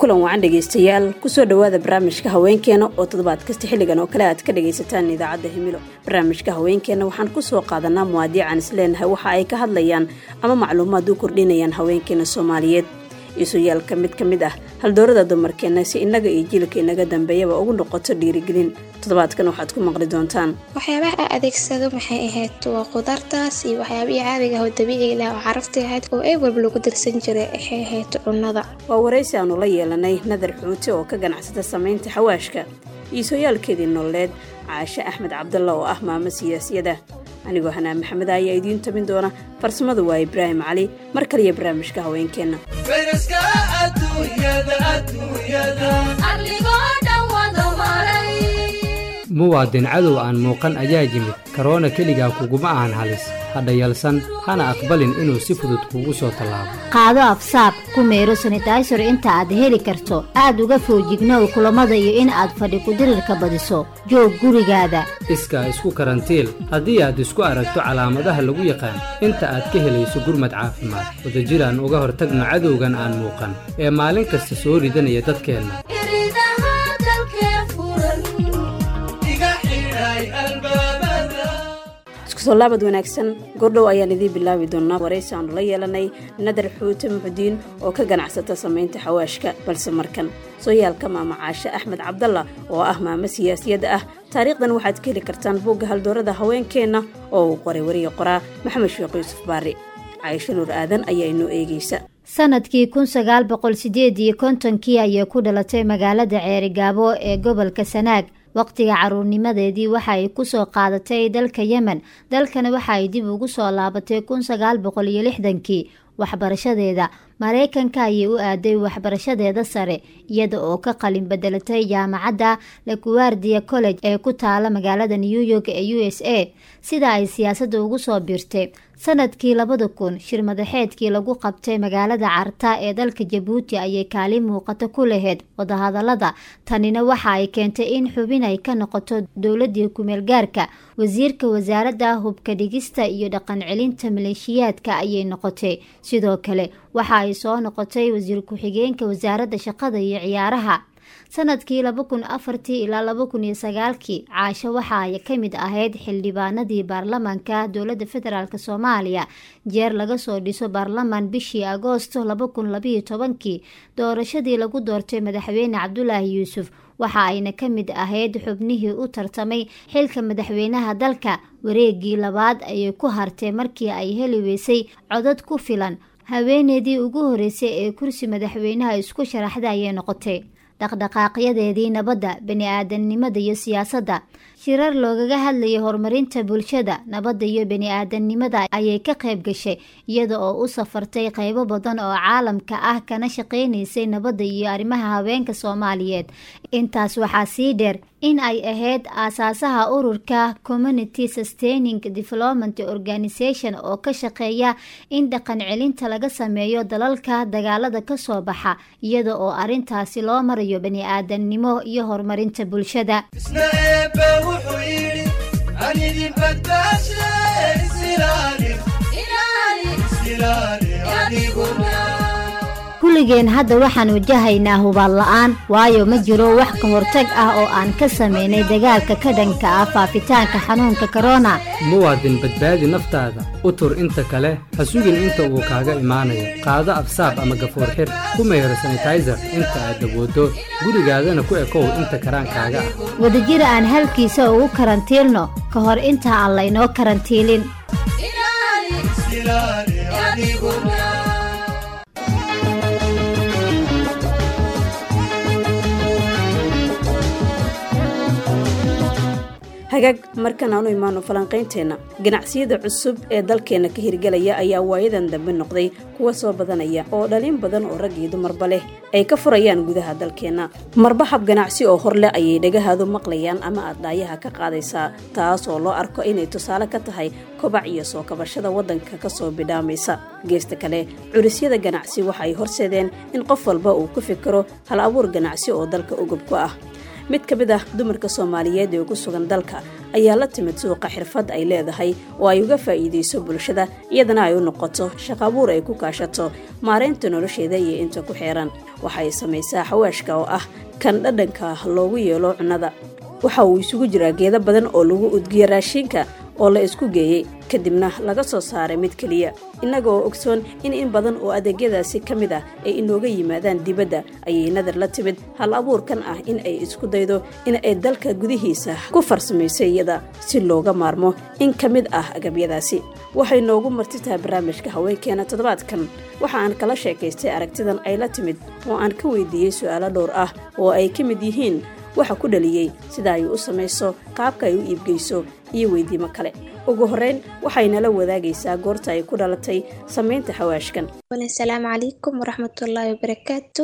kulan wacan dhegaystayaal kusoo dhowaada barnaamijka haweenkeena oo toddobaad kasta xilligan oo kale aad ka dhagaysataan idaacadda himilo barnaamijka haweenkeena waxaan kusoo qaadanaa muwaadiican isleenahay waxa ay ka hadlayaan ama macluumaad u kordhinayaan haweenkeena soomaaliyeed iisuyaalka mid ka mid ah haldoorada dumarkeenna si innaga iyo jilka inaga dambeeyaba ugu noqoto dhiirigelin toddobaadkan waxaad ku maqli doontaan waxyaabaha a adeegsado maxay ahayd waa qudaartaas iyo waxyaabihii caadiga ah oo dabiiciga lah oo carafta ahayd oo ay walba lagu darsan jiray waxay ahayd cunnada waa waraysi aanu la yeelanay nadar xuute oo ka ganacsata samaynta xawaashka iisooyaalkeedii nololeed caashe axmed cabdalla oo ah maamo siyaasiyada anigoo hanaa maxamed ayaa idiin tabin doona farsamada waa ibraahim cali mar kaliya barnaamijka haweenkeenna muwaadin cadow aan muuqan ayaa yimid karoona keligaa kuguma ahan halis hadha yalsan hana aqbalin inuu si fudud kuugu soo tallaabo qaado afsaab ku meero sanitaysor inta aad heli karto aad uga foojignow kulammada iyo in aad fadhi kudirirka badiso joog gurigaada iskaa isku karantiil haddii aad isku aragto calaamadaha lagu yaqaan inta aad ka helayso gurmad caafimaad wadajiraan uga hortagno cadowgan aan muuqan ee maalin kasta soo ridanaya dadkeenna iskusoo laabad wanaagsan gordhow ayaan idiin bilaabi doonaa waraysi aanu la yeelanay nadar xuute muxudiin oo ka ganacsata samaynta xawaashka balse markan sooyaalka maama caashe axmed cabdalla oo ah maamo siyaasiyadda ah taariikhdan waxaad ka heli kartaan buugga haldoorada haweenkeenna oo uu qoray wariya qoraa maxamed sheekh yuusuf baari caisho nuur aadan ayaa inoo eegaysa sanadkii kun sagaal boqol sideed iyo kontonkii ayay ku dhalatay magaalada ceerigaabo ee gobolka sanaag waqtiga caruurnimadeedii waxa ay kusoo qaadatay dalka yemen dalkana waxa ay dib ugu soo laabatay kun sagaal boqol iyo lixdankii waxbarashadeeda mareykanka ayay u aaday waxbarashadeeda sare iyada oo ka qalin bedelatay jaamacadda laguwardia college ee ku taala magaalada new york ee u s a sida ay siyaasadda ugu soo biirtay sanadkii labada kun shir madaxeedkii lagu qabtay magaalada carta ee dalka jabuuti ayay kaalin muuqato ku lahayd wadahadalada tanina waxa ay keentay in xubin ay ka noqoto dowladii kumeel gaarka wasiirka wasaaradda hubka dhigista iyo dhaqan celinta maleeshiyaadka ayay noqotay sidoo kale waxa ay soo noqotay wasiir ku-xigeenka wasaaradda shaqada iyo ciyaaraha sanadkii laba kun afartii ilaa laba kun iyo sagaalkii caasho waxa ay ka mid ahayd xildhibaanadii baarlamaanka dowladda federaalk soomaaliya jeer laga soo dhiso baarlamaan bishii agoosto laba kun labayo tobankii doorashadii lagu doortay madaxweyne cabdulaahi yuusuf waxa ayna ka mid ahayd xubnihii u tartamay xilka madaxweynaha dalka wareegii labaad ayay ku hartay markii ay heli weysay codad ku filan haweeneydii ugu horeysay ee kursi madaxweynaha isku sharaxda ayay noqotay dhaqdhaqaaqyadeedii nabadda bani-aadamnimada iyo siyaasadda shirar loogaga hadlayay horumarinta bulshada nabadda iyo bani-aadamnimada ayay ka qayb gashay iyada oo u safartay qeybo badan oo caalamka ah kana shaqeynaysay nabadda iyo arrimaha haweenka soomaaliyeed intaas waxaa sii dheer in ay ahayd aasaasaha ururka community sustaining development organisation oo ka shaqeeya in dhaqan celinta laga sameeyo dalalka dagaalada kasoo baxa iyada oo arrintaasi loo marayo bani-aadamnimo iyo horumarinta bulshada kulligeen hadda waxaan wajahaynaa hubaal la-aan waayo ma jiro wax ka hortag ah oo aan ka sameynay dagaalka ka dhanka ah faafitaanka xanuunka korona muwaadin badbaadi naftaada u tur inta kale ha sugin inta uu kaaga imaanayo qaado afsaab ama gafuur xir ku mayro sanitaysar inta aad dabooddo gurigaadana ku ekow inta karaankaaga ah wadajir aan halkiisa ugu karantiilno ka hor inta aan laynoo karantiilin hagaag markan aanu imaano falanqaynteenna ganacsiyada cusub ee dalkeenna ka hirgelaya ayaa waayadan dambe noqday kuwa soo badanaya oo dhalin badan oo rag iyo dumarba leh ay ka furayaan gudaha dalkeenna marba hab ganacsi oo hor leh ayay dhagahaadu maqlayaan ama aad dhaayaha ka qaadaysaa taas oo loo arko inay tusaale ka tahay kobac iyo soo kabashada waddanka kasoo bidhaamaysa geesta kale curisyada ganacsi waxa ay horseedeen in qof walba uu ku fikiro hal abuur ganacsi oo dalka ugub ku ah mid ka mid ah dumarka soomaaliyeed ee ugu sugan dalka ayaa la timid suuqa xirfad ay leedahay oo ay uga faa'iidayso bulshada iyadana ay u noqoto shaqabuur ay ku kaashato maaraynta nolosheeda iyo inta ku xeeran waxa ay samaysaa xawaashka oo ah kan dhadhanka loogu yeelo cunnada waxa uu isugu jiraa geedo badan oo lagu udgiyo raashinka oo la isku geeyey kadibna laga soo saaray mid keliya innaga oo ogsoon in in badan oo adeegyadaasi ka mid ah ay inooga yimaadaan dibadda ayay nadar la timid hal abuurkan ah in ay isku daydo in ay dalka gudihiisa ku farsamayso iyada si looga maarmo in ka mid ah agabyadaasi waxay noogu marti tahay barnaamijka haweenkeena toddobaadkan waxa aan kala sheekaystay aragtidan ay la timid oo aan ka weydiiyey su'aalo dhowr ah oo ay ka mid yihiin waxa ku dhaliyey sida ay u samayso qaabka ay u iibgeyso iyo weydiimo kale ugu horreyn waxaynala wadaagaysaa goorta ay ku dhalatay samaynta xawaashkan asalaamu calaykum waraxmatullaahi wabarakaatu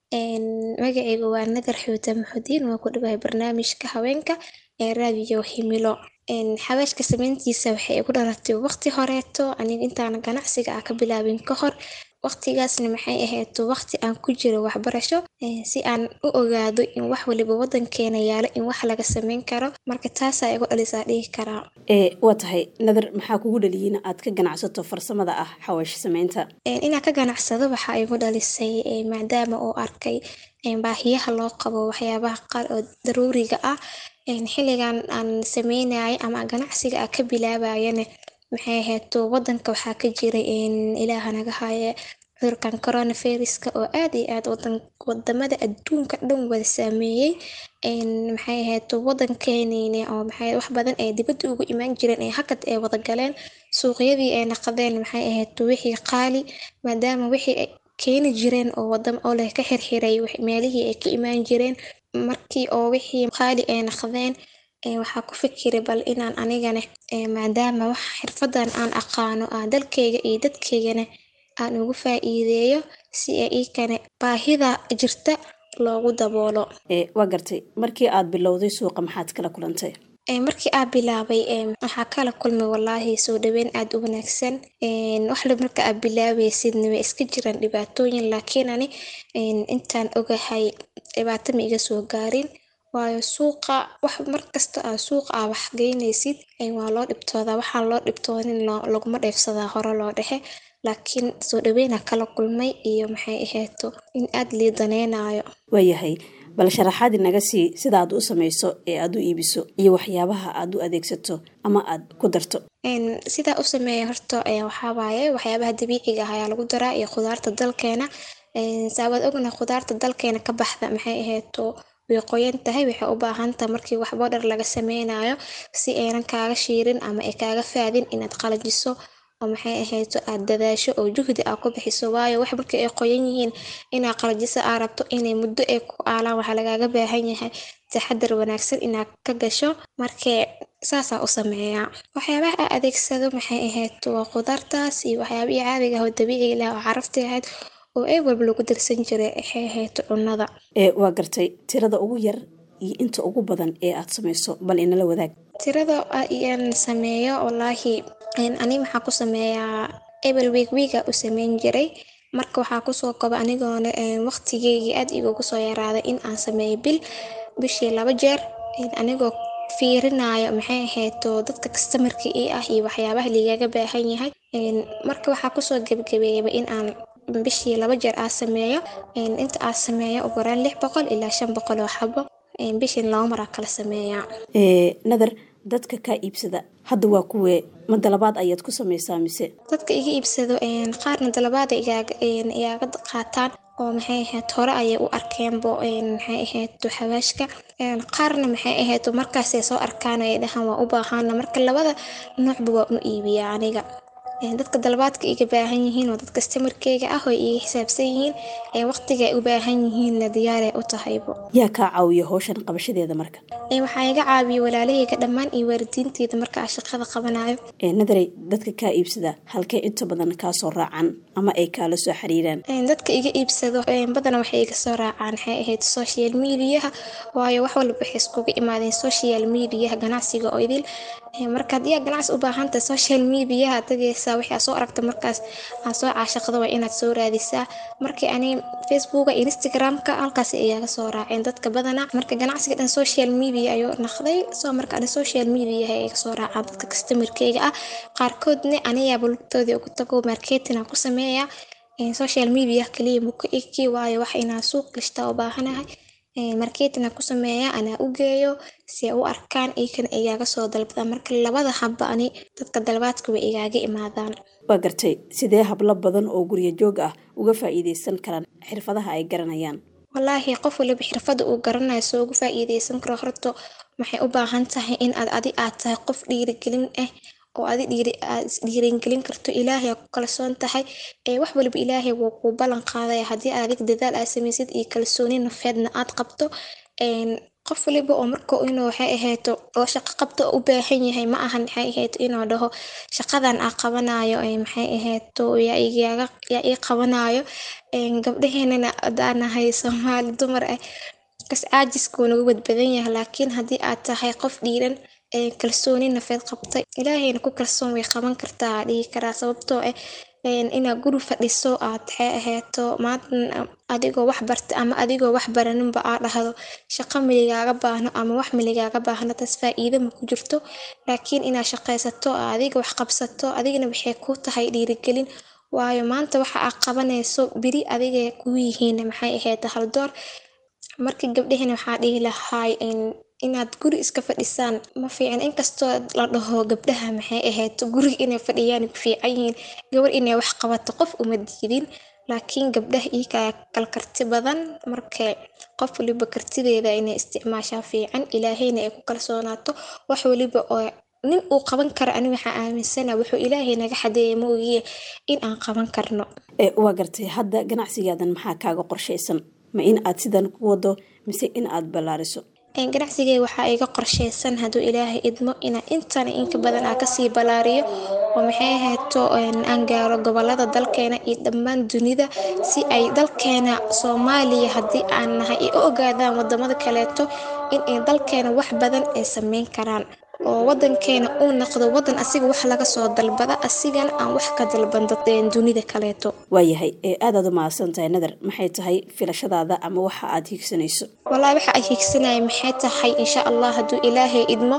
magacaygu waa nadar xuuta maxudiin waa ku dhawahay barnaamijka haweenka ee raadiyo himilo xawaashka samayntiisa waxay igu dhalatay waqti horeeto aniga intaana ganacsiga ah ka bilaabin ka hor waqtigaasna maxay ahayd waqti aan ku jiro waxbarasho si aan u ogaado in wax waliba wadankeena yaalo in wax laga sameyn karo marka taasaa igu dhalisaa dhihi karaa ee waa tahay nadar maxaa kugu dhaliyeyna aad ka ganacsato farsamada ah xawaash samaynta inaan ka ganacsado waxaa igu dhalisay maadaama uu arkay baahiyaha loo qabo waxyaabaha qaar oo daruuriga ah xilligan aan sameynaya ama ganacsiga ah ka bilaabayana maxay ahayd wadanka waxaa ka jiray ilaaha naga haaye cudurkan coronaviruska oo aad iyo aad wadamada adduunka dhan wada saameeyey maxay ahayd wadankeeniina oo maxay wax badan ee dibadda ugu imaan jireen ee hakad ay wada galeen suuqyadii ay naqdeen maxay ahayd wixii qaali maadaama wixii ay keeni jireen oo wadam oo leh ka xirxiray meelihii ay ka imaan jireen markii oo wixii qaali ay naqdeen waxaa ku fikiray bal inaan anigana maadaama wax xirfadan aan aqaano ah dalkayga iyo dadkaygana aan ugu faa'iideeyo si ay iikane baahida jirta loogu daboolo waa gartay markii aad bilowday suuqa maxaad kala kulantay markii aa bilaabay waxaa kala kulmay walaahi soo dhaweyn aada u wanaagsan waxla marka aa bilaabaysidna way iska jiraan dhibaatooyin laakiin ani intaan ogahay dhibaato ma iga soo gaarin waayo suuqa wax markasta aa suuqa aa wax geynaysid waa loo dhibtoodaa waxaan loo dhibtoonin laguma dheefsadaa hore loo dhexe laakiin soo dhaweynaa kala kulmay iyo maxay ahayto in aad liidaneynayo waayahay bal sharaxaad inaga sii sida aad u samayso ee aad u iibiso iyo waxyaabaha aad u adeegsato ama aad ku darto sidaa u sameeya horta waxaa waaye waxyaabaha dabiiciga ah ayaa lagu daraa iyo khudaarta dalkeena saawaad ogna khudaarta dalkeena ka baxda maxay ahayto way qoyan tahay waxay u baahan tahay markii wax boodhar laga sameynayo si aynan kaaga shiirin ama ay kaaga faadin inaad qalajiso oo maxay ahayto aad dadaasho oo juhdi aa ku bixiso waayo wax markii ay qoyan yihiin inaa qalajiso aa rabto inay muddo ay ku aalaan waxaa lagaaga baahan yahay taxadar wanaagsan inaad ka gasho markee saasaa u sameeyaa waxyaabaha aa adeegsado maxay ahayd waa khudaartaas iyo waxyaabihii caadiga ah oo dabiiciga lah oo carafti ahayd oo ay walba lagu darsan jiray waxay ahayd cunnada waa gartay tirada ugu yar iyo inta ugu badan ee aad samayso bal inala wadaag tirada ayaan sameeyo wallaahi ani waxaa ku sameeyaa ebel wiig wiiga u sameyn jiray marka waxaa kusoo koba anigoona waqtigeygii aad igugu soo yaraaday in aan sameeyo bil bishii laba jeer anigoo fiirinayo maxay ahayto dadka kastamarka ii ah iyo waxyaabaha ligaga baahan yahay marka waxaa kusoo gebgabeeyaba in aan bishii laba jeer aa sameeyo inta aa sameeyo ugu yaraan lix boqol ilaa shan boqol oo xabo bishin laba maraa kala sameeyaa nadar dadka kaa iibsada hadda waa kuwee ma dalabaad ayaad ku samaysaa mise dadka iga iibsado qaarna dalabaada igaaga qaataan oo maxay ahayd hore ayay u arkeenbo maxay ahayd xawaashka qaarna maxay ahayd markaasay soo arkaan ay dhahaan waa u baahaana marka labada noocba waa u iibiyaa aniga dadka dalabaadka iga baahan yihiin oo dad kastamarkeyga ah oo iga xisaabsan yihiin ee waqtiga ay u baahan yihiinna diyaaray u tahaybo yaa kaa caawiya howshan qabashadeeda marka waxaa iga caawiya walaalahayga dhammaan iyo waalidiinteyda marka aa shaqada qabanayo nadarey dadka kaa iibsada halkee inta badan kaa soo raacan ama ay kaala soo xiriiraan dadka iga iibsado badana waxay iga soo raacaan waxay ahayd social mediaha waayo wax walba waxay iskuga imaadeen social mediaha ganacsiga oo idil marka haddii aad ganacsi u baahantahay social mediaha tagaysaa wixii aad soo aragta markaas aad soo caashaqda waa inaad soo raadisaa markii ani facebooka instagramka halkaas ayaaga soo raaceen dadka badana marka ganacsiga dhan social media ayuu naqday soo marka ani social media ay soo raacaan dadka customerkeyga ah qaarkoodna aniyaaba lugtoodii ugu tago marketing aan ku sameeya social media kaliya muka eki waayo wax inaa suuq gashta u baahanahay marketing aan ku sameeya anaa u geeyo si ay u arkaan iikana igaaga soo dalbadaan marka labada habba ani dadka dalbaadka way igaaga imaadaan waa gartay sidee hablo badan oo guryo joog ah uga faa'iideysan karaan xirfadaha ay garanayaan wallaahi qof waliba xirfada uu garanayo soo uga faa'iideysan karo horto waxay u baahan tahay in aad adi aad tahay qof dhiirigelin ah oo adi dhiiri aad isdhiiringelin karto ilaahay aa ku kalsoon tahay ee wax waliba ilaahay wuu kuu ballan qaadaya haddii aad adig dadaal aad samaysid iyo kalsooni nafeedna aad qabto qof waliba oo marka inuu waxay ahayto oo shaqo qabto u baahan yahay ma ahan maxay ahayto inuu dhaho shaqadan aa qabanayo maxay ahayto yaa igaaga yaa ii qabanayo gabdhaheenana adaanahay soomaali dumar ah kas caajiskuu nagu badbadan yahay laakiin haddii aad tahay qof dhiiran kalsooni nafeed qabtay ilaahayna ku kalsoon way qaban kartaa dhihi karaa sababtoo ah inaad guri fadhiso aad waxay ahayto maanta adigoo wax barta ama adigoo wax baraninba aa dhahdo shaqo miligaaga baahno ama wax miligaaga baahno taas faa'iido ma ku jirto laakiin inaad shaqaysato adiga wax qabsato adigana waxay ku tahay dhiirigelin waayo maanta waxa aad qabanayso beri adigay kuu yihiin maxay ahayd haldoor marka gabdhahena waxaa dhihi lahaay inaad guri iska fadhisaan ma fiican inkastoo la dhaho gabdhaha maxay ahayd guriga inay fadhiyaan ku fiican yihiin gabar inay wax qabato qof uma diidin laakiin gabdhaha iikaa kal karti badan marka qof waliba kartideeda inay isticmaashaa fiican ilaahayna ay ku kalsoonaato wax waliba oo nin uu qaban karo ani waxaa aaminsana wuxuu ilaahay naga xadeeya ma ogiye in aan qaban karno waa gartay hadda ganacsigaadan maxaa kaaga qorshaysan ma in aad sidan ku wado mise in aad ballaariso ganacsigay waxaa iga qorsheysan hadduu ilaahay idmo inaa intan inka badan aa kasii ballaariyo oo maxay ahayto aan gaaro gobolada dalkeena iyo dhammaan dunida si ay dalkeena soomaaliya haddii aan nahay ay u ogaadaan wadamada kaleeto in ay dalkeena wax badan ay sameyn karaan oo wadankeena uu noqdo wadan asiga wax laga soo dalbada asigana aan wax ka dalbando dunida kaleeto waayahay ee aadaad u mahadsan tahay nadar maxay tahay filashadaada ama waxa aad hiigsanayso wallaahi waxa ay hiigsanaya maxay tahay insha allah hadduu ilaahay idmo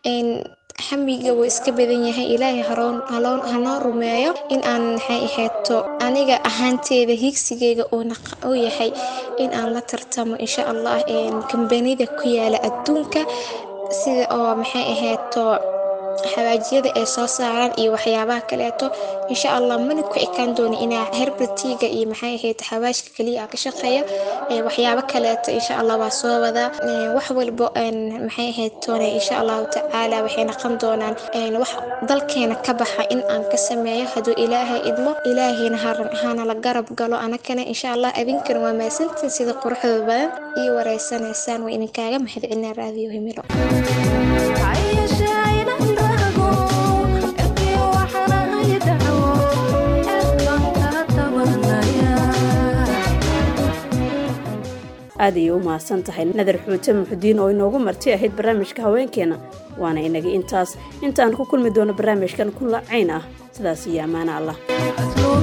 xamiga wuu iska badan yahay ilaahay hanoo rumeeyo in aan maxay ahayto aniga ahaanteeda hiigsigeyga uu yahay in aan la tartamo insha allah kambanida ku yaala adduunka sida oo maxay ahayto xawaajiyada ay soo saaraan iyo waxyaabaha kaleeto insha allah mana ku ekaan dooni inaa herbatiga iyo maxay ahayd xawaashka kaliya ka shaqeeya waxyaabo kaleeto insha allah waa soo wadaa wax walbo maxay ahayd toone insha allahu tacaala waxay noqon doonaan wax dalkeena ka baxa in aan ka sameeyo hadduu ilaahay idmo ilaahayna hana la garab galo anakana insha allah adinkana waa maasantiin sida quruxda badan iyo wareysanaysaan waa idinkaaga mahadcelinaa raadiyo himilo aad ayay u mahadsan tahay nadar xuute muxudiin oo inoogu marti ahayd barnaamijka haweenkeena waana inaga intaas intaan ku kulmi doono barnaamijkan kula cayn ah sidaas iyo ammaano allah